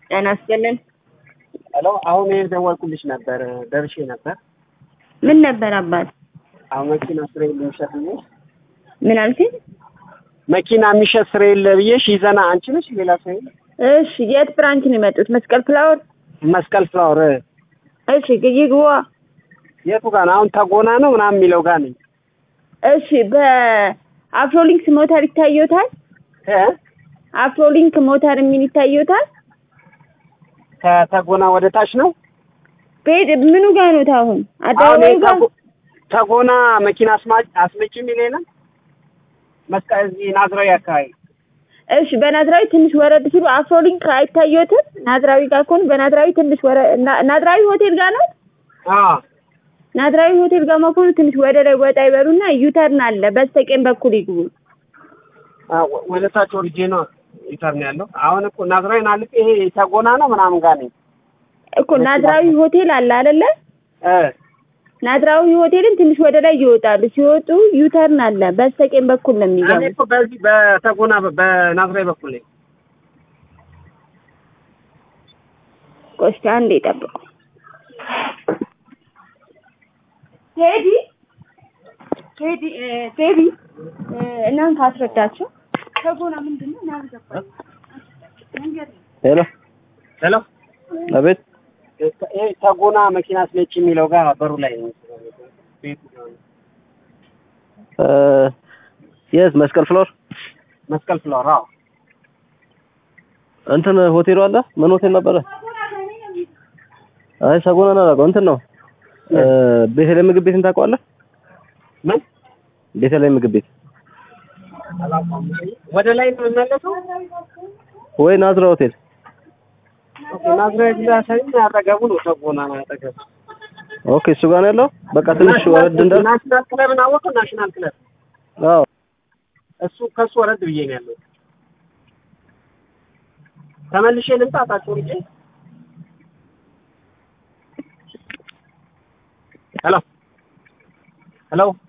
ጤና ይስጥልን። ሄሎ አሁን የደወልኩልሽ ነበር ደርሼ ነበር። ምን ነበር አባት? አሁን መኪና ስሬ የሚሸጥ ብዬሽ ምን አልከኝ? መኪና የሚሸጥ ስሬ የለ ብዬሽ ይዘና አንቺ ነሽ ሌላ ሰው የለ? እሺ የት ብራንች ነው የመጡት? መስቀል ፍላወር። መስቀል ፍላወር እሺ ይግባ። የቱ ጋር ነው? አሁን ተጎና ነው ምናምን የሚለው ጋር ነኝ። እሺ በአፍሮሊንክስ ሞተር ይታየታል? እ አፍሮሊንክ ሞተር የሚል ይታየታል? ከተጎና ወደ ታች ነው። ቤት ምኑ ጋር ነው አሁን? አሁን አደባባዩ ይሄ ጋር ተጎ- ተጎና መኪና አስማጭ አስመጪ የሚል የለም? መስቀል እዚህ ናዝራዊ አካባቢ እሺ በናዝራዊ ትንሽ ወረድ ሲሉ አፍሮሊንክ አይታየትም? ናዝራዊ ጋር ከሆኑ በናዝራዊ ትንሽ ወረ ና- ናዝራዊ ሆቴል ጋር ነው። አዎ ናዝራዊ ሆቴል ጋር መሆኑ ትንሽ ወደ ላይ ወጣ ይበሉና ዩተርን አለ በስተቀኝ በኩል ይግቡ። አዎ፣ ወ- ወደ ታች ወርጄ ነው ይተርን ያለው። አሁን እኮ ናዝራዊን አልፌ ይሄ ተጎና ነው ምናምን ጋር ነኝ። እኮ ናዝራዊ ሆቴል አለ አይደለ? እ ናዝራዊ ሆቴልን ትንሽ ወደ ላይ ይወጣሉ። ሲወጡ ዩተርን አለ በስተቀኝ በኩል ነው እኔ የሚገቡ። እኮ በዚህ በተጎና በ- በናዝራዊ በኩል ነኝ። ቆስቲ አንዴ ጠብቁ። ቴዲ ቴዲ እ፣ ቴዲ እ፣ እናንተ አስረዳቸው። ተጎና ምንድን ነው? ናልገባኝ መንገድ ነው። ሄሎ ሄሎ አቤት ይሄ ተጎና መኪና አስመጪ የሚለው ጋር በሩ ላይ ነኝ። ቤቱ ጋር ነው። የት መስቀል ፍሎር መስቀል ፍላወር አዎ። እንትን ሆቴሉ አለ ምን ሆቴል ነበረ አይ ሰጎና ነው አላውቀውም እንትን ነው እ፣ ቤተልሔም ምግብ ቤትን ታውቀዋለህ ምን ቤተልሔም ምግብ ቤት ወደ ላይ ነው የምመለሰው? ወይ ናዝራ ሆቴል ኦኬ ናዝራዊ ብላ ሳይሆን አጠገቡ ነው ተጎና ነው አጠገቡ። ኦኬ እሱ ጋር ነው ያለው በቃ ትንሽ ወረድ እንዳል ናሽናል ክለብን አወቀው? ናሽናል ክለብ አዎ እሱ ከሱ ወረድ ብዬ ነው ያለው። ተመልሼ ልምጣ ታች ወርጄ። ሄሎ ሄሎ